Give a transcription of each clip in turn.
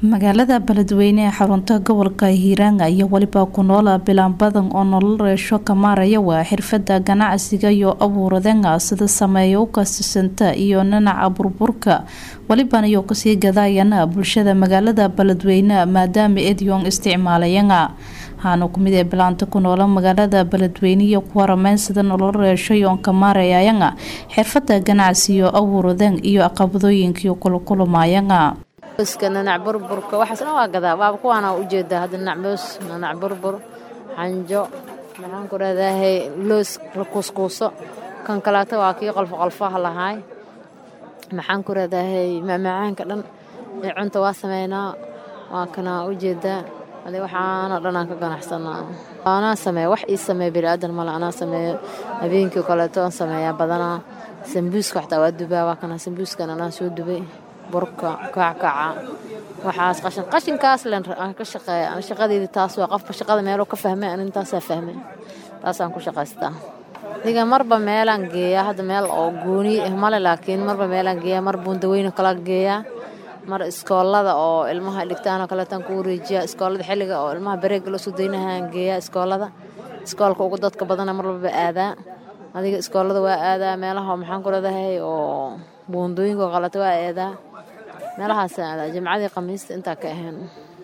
magaalada beledweyne ee xarunta gobolka hiiraan iyo weliba ku noola bilaan badan oo nolol reesho ka maaraya waa xirfada ganacsiga iyo abuuradeenga sida sameeya u kasisanta iyo nanaca burburka weliban iyo kasii gadaayana bulshada magaalada beledweyne maadaama edyon isticmaalayanga waxaana kumid ee bilaanta ku noola magaalada beledweyne iyo ku warameyn sida nolol reesho yoon ka maarayayanga xirfada ganacsi iyo abuuradeen iyo aqabadooyinkiio kula kulumayanga iska nanac burburka waxaasna waa gadaa waaba kuwaana ujeedaa hadda nacmoos nanac burbur xanjo maxaan ku rahdahay loos la kuuskuuso kan kaleeto waa kii qolfo qolfaha lahaay maxaan ku rahdahay macmacaanka dhan ee cunta waa sameynaa waa kana ujeedaa adi waxaana dhan aan ka ganacsanaa anaa sameeya wax ii sameeya biniaadan male anaa sameeyo habeenkii kaleeto aan sameeyaa badanaa sambuuska xataa waa dubaa waa kana sambuuskan anaa soo dubay burka kackaca waxaas qashin qashinkaas len aan ka shaqeeya an shaqadeydii taas waa qofka shaqada meeluu ka fahmay an intaasaa fahmay taasaan ku shaqaystaa diga marba meelaan geeyaa hadda meel oo gooni ah male laakiin marba meelaan geeyaa mar buundaweyne kala geeyaa mar iskoolada oo ilmaha dhigtaanoo kaleetaan ku wareejiyaa iskoolada xilliga oo ilmaha bareega loo soo daynahaan geeyaa iskoolada iskoolka ugu dadka badana mar walba aadaa adiga iskoolada waa aadaa meelaha maxaan ku leedahay oo buundooyinka qalata waa aadaa meelahaasaan aadaa jimcadii khamiista intaa ka ahayn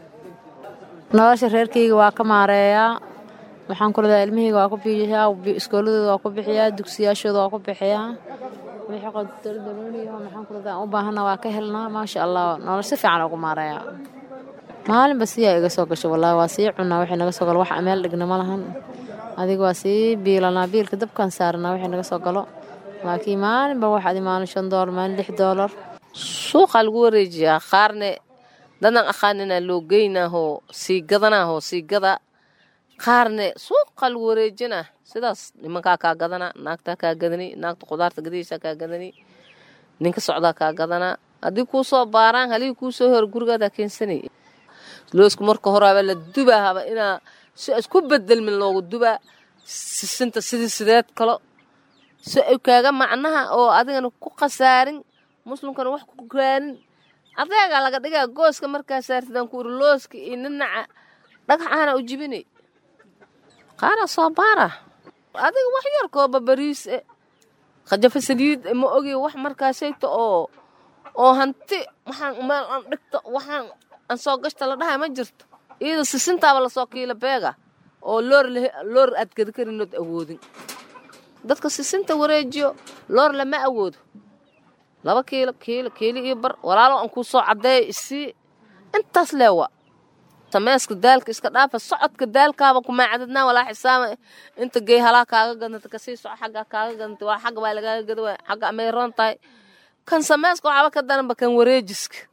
nolosha reerkayga waa ka maareeyaa waxaan ku leedahay ilmahayga waa ku bixiyaa iskooladooda waa ku bixiyaa dugsiyaashooda waa ku bixiyaa wixii qodoldooniyo maxaan ku leedahay u baahana waa ka helnaa maasha allah nolosha si fiican ugu maareeyaa maalinba siyaa iga soo gasho wallaahi waa sii cunaa wixii naga soo galo wax meel dhigna ma lahan adiga waa sii biilanaa biilka dabkaan saaranaa wixii naga soo galo laakiin maalinba waxaad maalin shan doolar maalin lix doolar suuqaa lagu wareejiyaa qaarne dadan aqaaninaa loo geynaahoo sii gadanaahoo sii gada qaarne suuqaa lagu wareejinaa sidaas nimankaa kaa gadana naagtaa kaa gadani naagta qudaarta gadaysaa kaa gadani ninka socdaa kaa gadanaa haddii kuu soo baaraan halihii kuu soo hor gurigaadaa keensanay loosku marka horaaba la dubaahaba inaa si isku bedelmin loogu dubaa sisinta sidii sideed kalo si ay kaaga macnaha oo adigana ku khasaarin muslimkana wax ku gaarin adeegaa laga dhigaa gooska markaa saartidaan ku uri looska iyo ninaca dhagaxaana u jibinay qaara soo baara adiga wax yar kooba bariis e khajafa saliid ma ogi wax markaasayto oo oo hanti waxaan meel aan dhigto waxaan aan soo gashta la dhahay ma jirto iyada sisintaaba lasoo kiila beega oo loor loor aad gada karinood awoodin dadka sisinta wareejiyo loor lama awoodo laba kiilo kiilo kiilo iyo bar walaalo aan kuu soo caddeeya isii intaas leewa sameeska daalka iska dhaafa socodka daalkaaba kumaacadadnaa walaa xisaaba inta gey halaa kaaga gadanta kasii soco xaggaa kaaga gadanta waa xagga baa lagaaga gada waa xagga amay roon tahay kan sameeska waxaaba ka daranba kan wareejiska